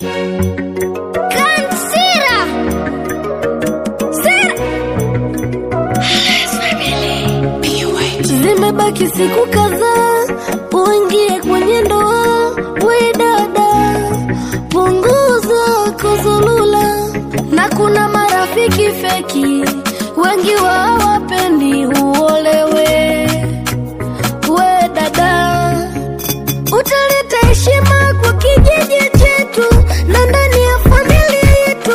Kansira. Sira. Zimebaki siku kadhaa uingie kwenye ndoa, we dada, punguza kuzulula, na kuna marafiki feki wengi wa hawapendi uolewe. We dada, utaleta heshima kwa kijiji chetu na ndani ya familia yetu.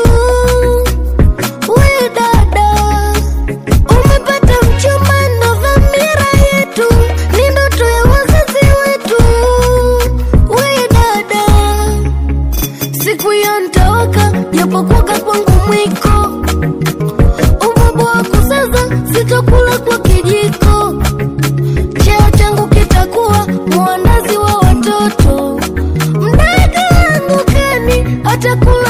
We dada, umepata mchumba, ndo dhamira yetu, ni ndoto ya wazazi wetu. We dada, siku hiyo ntaoka, japokuwa kwangu mwiko, ubabu wa kusaza, sitakula kwa kijiko, cheo changu kitakuwa mwandazi wa watoto, mdada wangu kani atakula